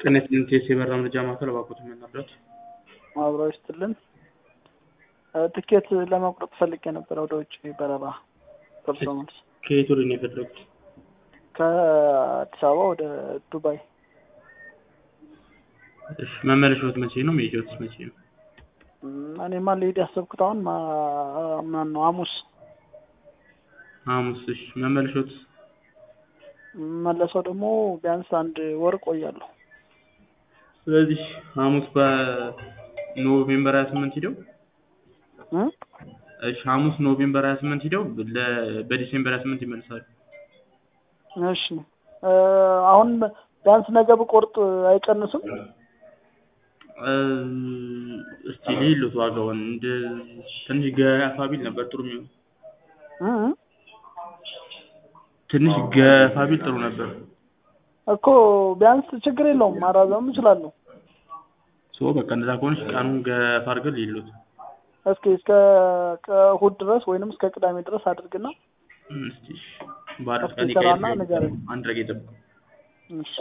ጤና ይስጥልኝ ቴስ የበራ መረጃ ማዕከል እባክዎትን ምን ነበር? አብረው ይስጥልን። ትኬት ለመቁረጥ ፈልጌ ነበር ወደ ውጭ በረራ ደርሶ መልስ ከየት ወደ ነው የፈለጉት? ከአዲስ አበባ ወደ ዱባይ። እሺ መመለሻዎት መቼ ነው? መሄጃዎትስ መቼ ነው? እም፣ እኔማ ልሄድ ያሰብኩት አሁን ማ- ማን ነው ሐሙስ ሐሙስ። እሺ መመለሻዎትስ? መለሰው ደግሞ ቢያንስ አንድ ወር ቆያለሁ። ስለዚህ ሐሙስ በኖቬምበር 28 ሂደው እ? እሺ ሐሙስ ኖቬምበር 28 ሂደው ለ- በዲሴምበር 28 ይመልሳሉ። እሺ እ፣ አሁን ቢያንስ ነገ ብቆርጥ አይቀንስም? እ፣ እስቲ ሊሉት ዋጋውን እንደ ትንሽ ገፋ ቢል ነበር ጥሩ የሚሆን እ? ትንሽ ገፋ ቢል ጥሩ ነበር። እኮ ቢያንስ ችግር የለውም ማራዘም እችላለሁ። ሶ በቃ እንደዛ ከሆነች ቀኑን ገፋ አድርገን ሊሉት እስኪ እስከ እሑድ ድረስ ወይንም እስከ ቅዳሜ ድረስ አድርግና እስቲ ባለ እስኪ ቀን ሰራና ይቀየር ንገረኝ። አንድ ረጌ ጠብቁ። እሺ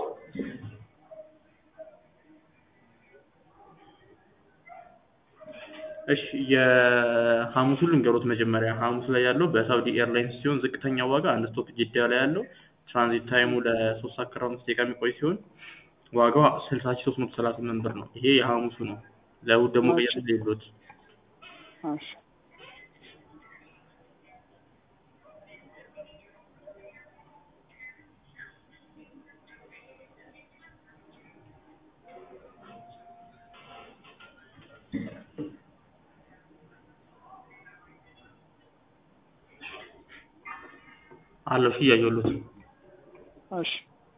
እሺ የሐሙሱን ልንገሮት መጀመሪያ ሐሙስ ላይ ያለው በሳውዲ ኤርላይንስ ሲሆን ዝቅተኛ ዋጋ አንድ ስቶፕ ጅዳ ላይ ያለው ትራንዚት ታይሙ ለሶስት ሰዓት ከአርባ አምስት ደቂቃ የሚቆይ ሲሆን ዋጋው ስልሳ ሺህ ሶስት መቶ ሰላሳ ስምንት ብር ነው። ይሄ የሐሙሱ ነው። ለእሑድ ደግሞ እሺ። ቀየር ሌሎት እሺ አለው ሺህ እያየሁሎት እሺ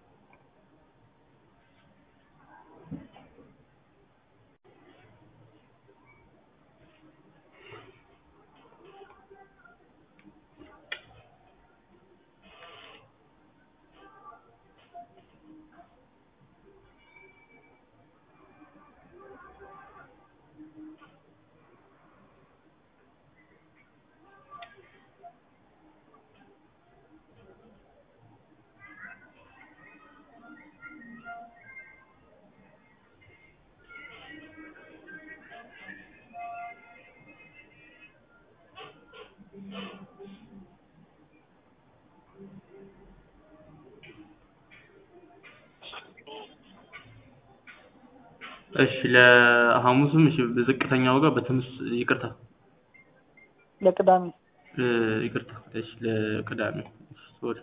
እሺ ለሐሙስም እሺ በዝቅተኛ ዋጋ በትንሽ ይቅርታ ለቅዳሜ እ፣ ይቅርታ እሺ ለቅዳሜ ሶሪ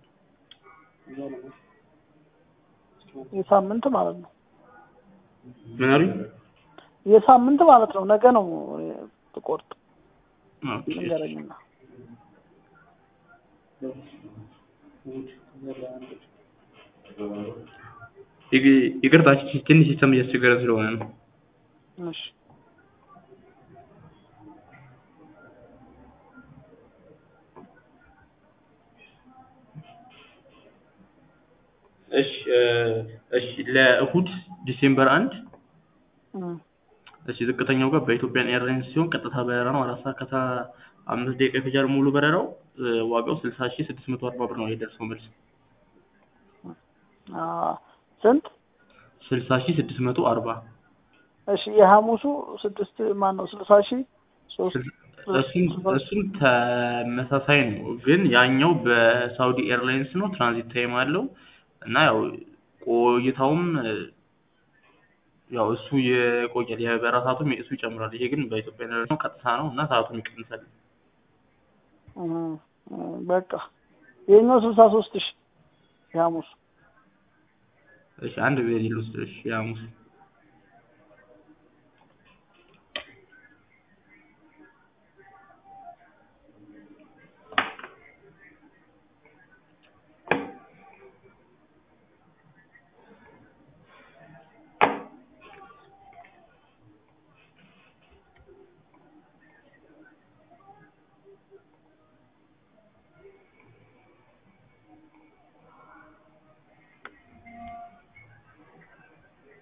የሳምንት ማለት ነው። ምን አሉኝ? የሳምንት ማለት ነው። ነገ ነው ትቆርጥ ኦኬ ንገረኝና ይግ- ይቅርታ እሺ፣ ትንሽ ሲስተም እያስቸገረን ስለሆነ ነው። እሺ እሺ እ፣ እሺ ለእሁድ ዲሴምበር አንድ እም፣ እሺ ዝቅተኛው ጋር በኢትዮጵያን ኤርላይንስ ሲሆን ቀጥታ በረራ ነው። አራት ሰዓት ከአስራ አምስት ደቂቃ ይፈጃል ሙሉ በረራው። እ፣ ዋጋው ስልሳ ሺህ ስድስት መቶ አርባ ብር ነው የደርሰው መልስ አ ስንት? ስልሳ ሺህ ስድስት መቶ አርባ እሺ የሐሙሱ ስድስት ማን ነው? ስልሳ ሺህ ሶስት እሱም እሱም ተመሳሳይ ነው፣ ግን ያኛው በሳውዲ ኤርላይንስ ነው። ትራንዚት ታይም አለው እና ያው ቆይታውም እ፣ ያው እሱ የቆያል የበረራ ሰዓቱም እሱ ይጨምራል። ይሄ ግን በኢትዮጵያ ኤርላይንስ ነው፣ ቀጥታ ነው እና ሰዓቱም ይቀንሳል። እም፣ እም፣ በቃ ይሄኛው ስልሳ ሶስት ሺህ የሐሙሱ እሺ አንድ ጊዜ ሊሉስ እሺ የሐሙስ